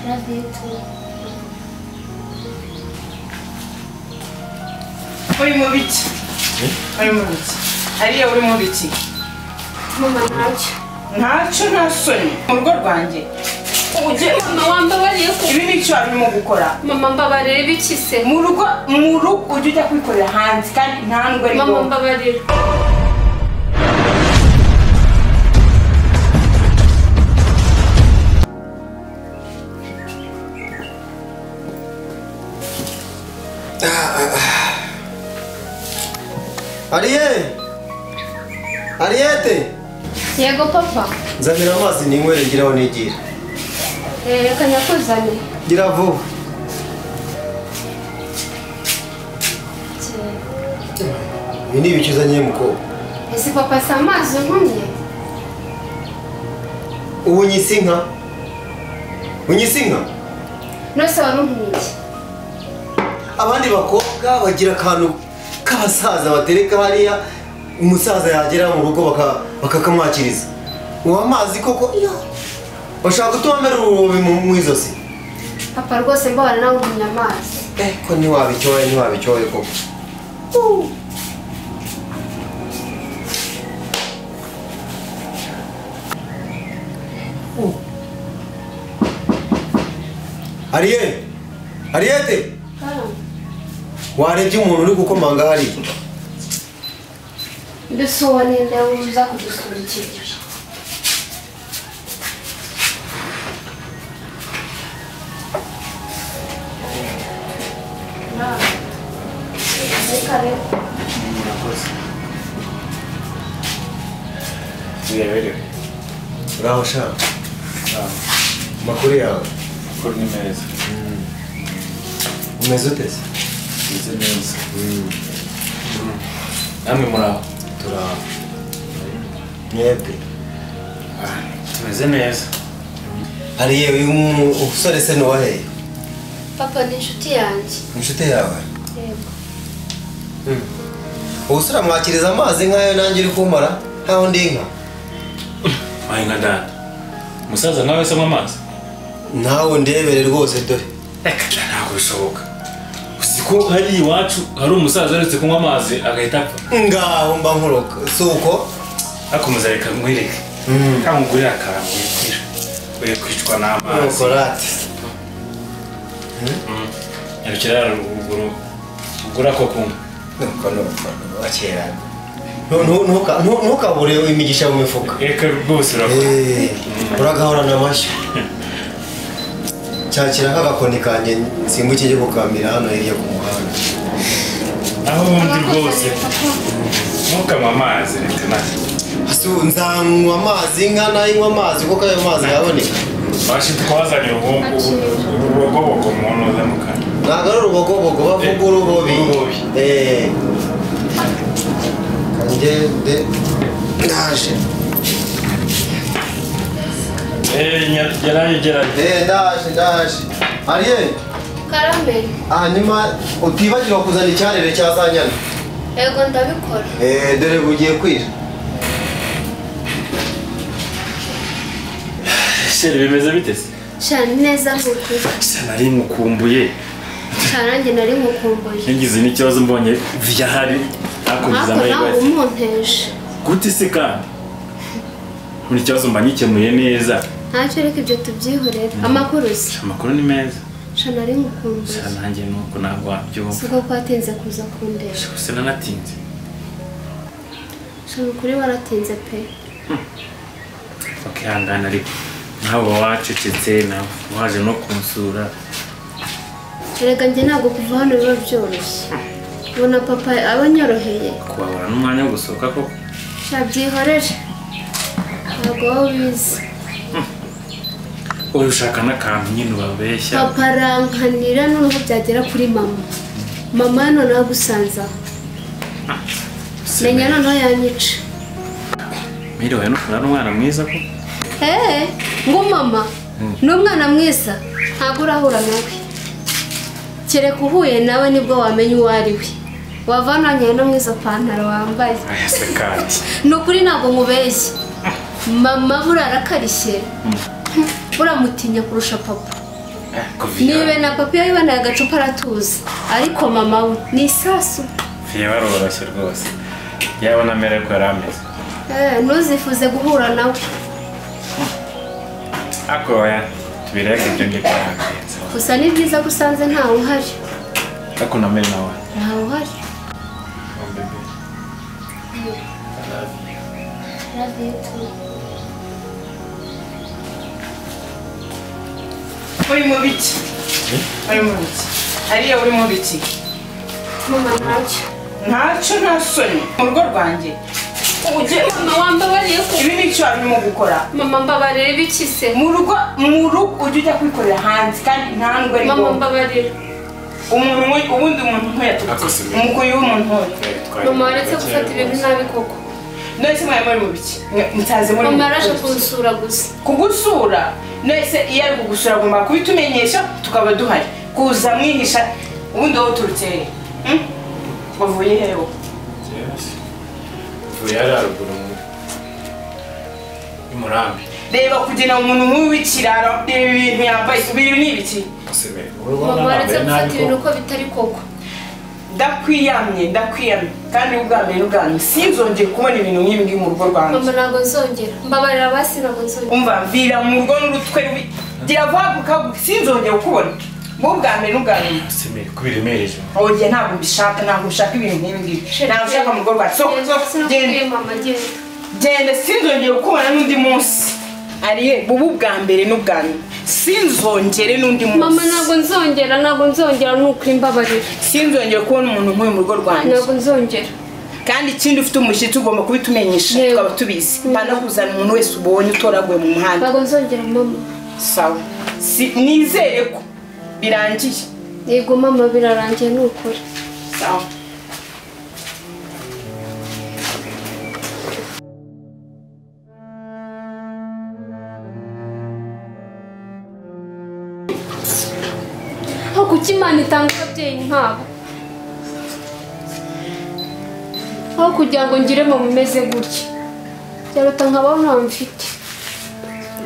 Biraz büyük koyayım. Urimo ibiki urimo ibiki ariyo urimo ibiki Mama ntacyo. ntacyo nta soni mu rugo rwanjye ujye Mama wambabariye ko ibi ni icyo warimo gukora mama mbabarira biki se? mu rugo mu rugo ujye ujya kwikorera hanze kandi nta nubwo ari Mama ngombwa mbabarira. ariye ariyete Yego papa. nzanira amazi ninywere ngiraho nigira Eh, Reka nyakuzanire. gira vuba ibi ni ibiki uzanye mukobwa Ese papa si amazi untumye? ubu unyise inka unyise inka Nose wari untumye iki? abandi bakobwa bagira akantu k'abasaza batereka hariya umusaza yagera mu rugo baka- bakakamwakiriza ubu amazi koko ya bashaka gutuma mbere ububi mu mu izosi Papa rwose mbabara nawe untumye amazi. eh ko ntiwabicyoye ntiwabicyoye koko ariye ariyete warebye umuntu uri gukomanga hariya Dusuwe ninde uza kudusurikira? Reka rero. bireberewe uraho shaka amakuru yawe amakuru ni meza umeze uteze bimeze neza namwe muri aho turaho mwebwe tumeze neza hariya uyu mu- umusore se nuwaheye Papa ni inshuti yanjye. inshuti yawe Yego. ubusore amwakiriza amazi nk'ayo nanjye uri kumara nkaho ndi inka wayi nka dada umusaza nawe se anywa amazi nawe ndebere rwose dore ntabwo bishoboka uzi ko hari iwacu hari umusaza uretse kunywa amazi agahita apfa ngaho mba nkuroka si uko akomeza reka mwireke kamugurira akantu wikwira uye kwicwa n'amazi korate nyarukira ruguru ugura ko kunywa nuko nuko wakera ntukabure imigisha mu mifuka reka rwose urakora Eh, uragahorana amashyi cyakira nk'agakoni kanjye nsimbuke njye gukamira hano hirya ku muhanda aho ubundi rwose Papa. ntukanywe amazi reka nawe Asu, nzanywa amazi inka nayinywa amazi kuko ayo mazi yaboneka bashi twazanye urubogobogo mu ntuza mu kanwa ntabwo ari urubogobogo bavuga urubobi Urubobi. Eh. kanjye de ndaje yaraye gerade Eh, ndaje ndaje ariye Karame. hanyuma utibagirwa kuzana icyarire cya za nyana Yego ndabikora. Eh, dore bugiye kwira sheri bimeze bite se Shana neza nk'ukuri. Sheri, nari mukumbuye Shana nanjye nari nkukumbuye. ngize n'ikibazo mbonye vyahari nakugize Ariko nawe amahirwe umunteje. gute se kandi buri kibazo mba ngikemuye neza Ntacyo ariko ibyo tubyihorera. Amakuru uzi. amakuru ni meza Shana nari nkukumbuye. sheri nanjye nuko ntabwo wabyumva Si uko kwatinze kuza kundeba. gusa nanatinze Shana ukuri waratinze pe. bakihangana ariko nawe wacecetse nawe waje no kunsura Erega njye ntabwo kuva hano biba byoroshye. Ubona papa abanyoroheye. kuhabura n'umwanya wo gusohoka koko Sha byihorere. Ntabwo wowe ubizi. wowe ushaka n'akantu nyine ubabeshya Papa arankanira noneho byagera kuri mama. Mama hano nagusanze aho. Menya noneho yanyica. Miriwe n'ukuntu ari umwana mwiza ko Eee ngo mama ni umwana mwiza ntabwo urahura nawe kereka uhuye nawe nibwo wamenya uwo ari we wavananye no mu izo pantaro wambaye ayase kandi ni ukuri ntabwo mubeshye mama burara akarishye buramutinya kurusha papa niba na papa yabiboneye agacupa aratuza ariko mama we ni isasu fiye baroroshye rwose yabona amererwa yari ameze Eh, ntuzifuze guhura nawe ariko oya tubireke ibyo ngibyo ntabwo gusa ni byiza ko usanze ntawe uhari ariko unamere nawe ntawe uhari Love you too. urimo biki urimo biki hariya urimo biki mama ntacyo ntacyo nta soni mu rugo rwanjye ujye mama wambabariye ko ibi ni icyo warimo gukora mama mbabarire biki se mu rugo mu rugo ujye ujya kwikorera hanze kandi ntabwo ari mama ngombwa mbabarire umuntu nk'uyu- ubundi umuntu nk'uyu yaturutse Akoze ibintu. umukuyi w'umuntu nk'uyu mama waretse gufata ibintu nabi koko mwese mwari muri mu biki Mwe- mutaze muri mama mu yaraje biki? kunsura gusa kugusura mwese iyo ari kugusura agomba kubitumenyesha tukaba duhari kuza mwihisha ubundi wowe uturutse hehe Hmm? wavuye hehe wowe? ubu yari haruguru mu y'umurambi reba kugira umuntu nk'uyu w'ikirara reba ibintu yambaye ibi ni ibiki usibeye mama waretse gufata ibintu uko bitari koko ndakwiyamye ndakwiyamye kandi ubwa mbere n'ubwa nyuma sinzongere kubona ibintu nk'ibi ngibi mu rugo rwanjye mama ntabwo nzongera mbabarira abasi ntabwo nzongera umva mvira mu rugo n'urutwe rubi gira vuba sinzongera kukubona wowe ubwa mbere n'ubwa nyuma usimeye kubiremereje oge ntabwo mbishaka ntabwo mbishaka ibintu nk'ibi ngibi ntabwo ushaka mu rugo rwawe sohoka Genda, sohoka genda sinakubwiye mama genda genda sinzongere kukubona n'undi munsi ariye bubu ubwa mbere n'ubwa nyuma sinzongere n'undi mama munsi ntabwo nzongera ntabwo nzongera ni ukuri mbabarira sinzongere kubona umuntu nk'uyu mu rugo rwanjye ntabwo nzongera kandi ikindi ufite umushyitsi ugomba kubitumenyesha Yego. tukaba tubizi mpana kuzana umuntu wese ubonye utoraguye mu muhanda ntabwo nzongera mama sawa si nizere ko birangiye yego mama birarangiye ni ukuri sawa aho kuki imana itanga ababyeyi nkabo aho kugira ngo ngire mu bimeze gutya byaruta nkabaho ntawe mfite